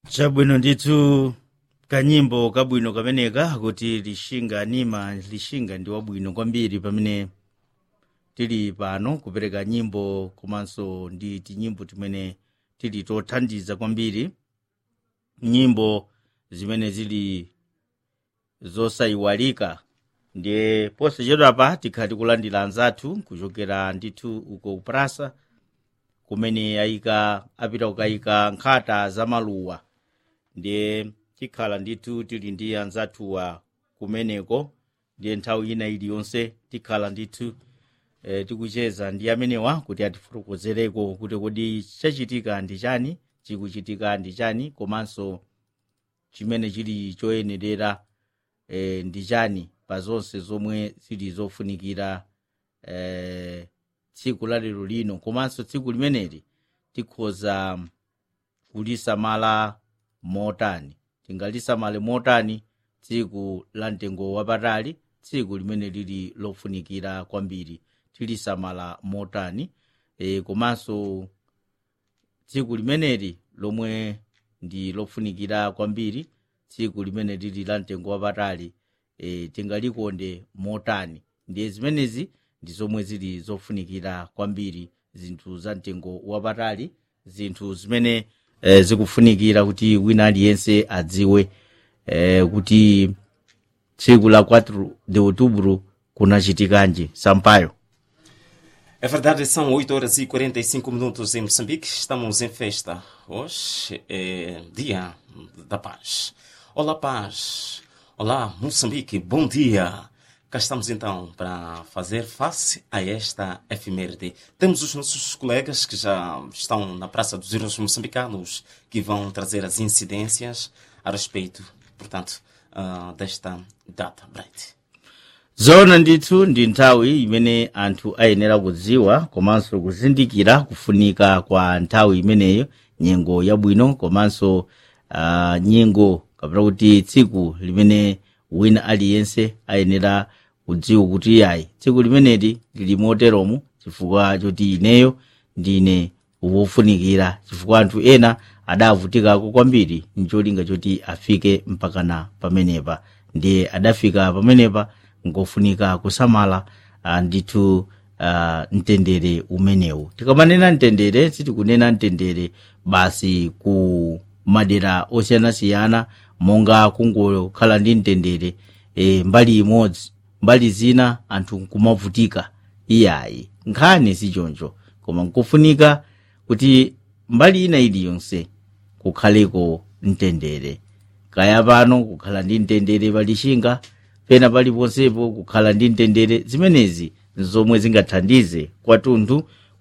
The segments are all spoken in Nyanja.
chabwino ndithu kanyimbo kabwino kameneka kuti lishinga nima lishinga ndi wabwino kwambiri pamene tili pano kupereka nyimbo komanso ndi tinyimbo timene tili tothandiza kwambiri nyimbo zimene zili zosayiwalika ndiye posachedwapa tikhala tikulandira anzathu kuchokera ndithu uko kuprasa kumene ayika apita kukayika nkhata za maluwa ndiye tikhala ndithu tili ndi anzathuwa kumeneko ndiye nthawi ina iliyonse tikhala ndithu e, tikucheza ndi amenewa kuti atifotokozereko kuti kodi chachitika ndi chani chikuchitika ndi chani komanso chimene chili choyenerera e, ndi chani pa zonse zomwe zili zofunikira e, tsiku la lero lino komanso tsiku limeneli tikhoza kulisamala motani tingalisamale motani tsiku la mtengo wapatali tsiku limene lili lofunikira kwambiri tilisamala motani e, komanso tsiku limeneli lomwe ndi lofunikira kwambiri tsiku limene lili la mtengo wapatali e, tingalikonde motani ndiye zimenezi ndi zomwe zili zofunikira kwambiri zinthu za mtengo wapatali zinthu zimene e, zikufunikira kuti wina aliyense adziwe e, kuti tsiku la 4 de outubro kunachitikanji sampayo É verdade, são 8 horas e 45 minutos em Moçambique. Estamos em festa. Hoje é Dia da Paz. Olá, paz. Olá, Moçambique. Bom dia. Cá estamos então para fazer face a esta efeméride. Temos os nossos colegas que já estão na Praça dos Heróis Moçambicanos que vão trazer as incidências a respeito, portanto, uh, desta data. Bright. zona ndithu ndi nthawi imene anthu ayenera kudziwa komanso kuzindikira kufunika kwa nthawi imeneyo nyengo yabwino komanso uh, nyengo kapena kuti tsiku limene wina aliyense ayenera kudziwa kuti yayi tsiku limeneli lili moteromu chifukwa choti ineyo ndine wofunikira chifukwa anthu ena adavutikako kwambiri ncholinga choti afike mpakana pamenepa ndiye adafika pamenepa ngofunika kusamala uh, ndithu uh, mtendere umenewu tikamanena mtendere sitikunena mtendere basi ku madera osiyanasiyana monga kungokhala ndi mtendere e, mbali imodzi mbali zina anthu nkumavutika iyayi nkhani sichoncho koma nkufunika kuti mbali ina iliyonse kukhaleko mtendere kaya pano kukhala ndi mtendere palishinga pena paliponsepo kukhala ndi mtendere zimenezi zomwe zingathandize kwathunthu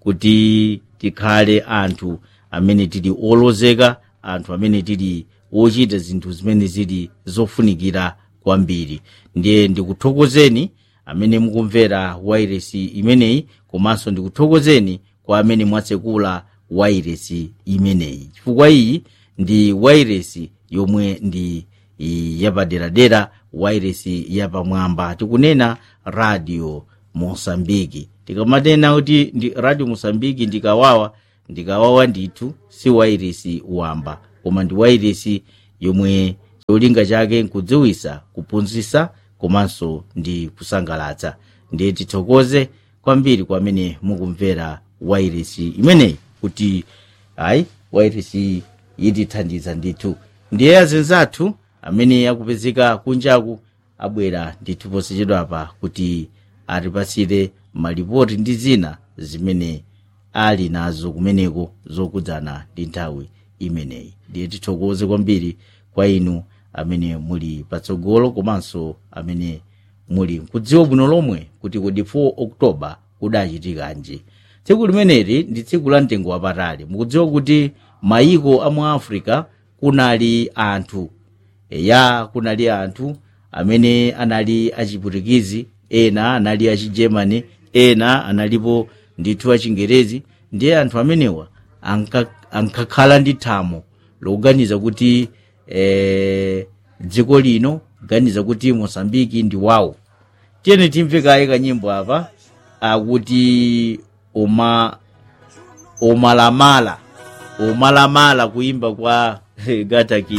kuti tikhale anthu amene tili olozeka anthu amene tili ochita zinthu zimene zili zofunikira kwambiri ndiye ndikuthokozeni amene mukumvera wairesi imeneyi komanso ndikuthokozeni kwa amene mwatsekula wairesi imeneyi chifukwa iyi ndi wairesi yomwe ndi yapaderadera wairesi yapamwamba tikunena radio mosambiki tikamanena kuti ndi radio mosambiki ndikawawa ndikawawa ndithu si wairesi wamba koma ndi wairesi yomwe cholinga chake nkudziwisa kuphunzitsa komanso ndi kusangalatsa ndiye tithokoze kwambiri kwa amene mukumvera wairesi imeneyi kuti ayi wairesi yitithandiza ndithu ndiye azinzathu amene akupezeka kunjaku abwera ndithu posachedwapa kuti atipasire malipoti ndi zina zimene ali nazo kumeneko zokudzana ndi nthawi imeneyi ndiye tithokoze kwambiri kwa inu amene muli patsogolo komanso amene muli kudziwa bwino lomwe kuti kodi 4 oktoba kudachitikanji tsiku limeneli ndi tsiku la mtengo wapatali mukudziwa kuti mayiko a mu africa kunali anthu ya kunali anthu amene anali achiputikizi ena anali achigermany ena analipo ndithu achingerezi ndiye anthu amenewa ankakhala ndi thamo lokuganiza kuti eh, dziko lino kuganiza kuti mosambiki ndi wawo tiyeni timve kaye kanyimbo apa akuti oma omalamala omalamala kuimba kwa gata ki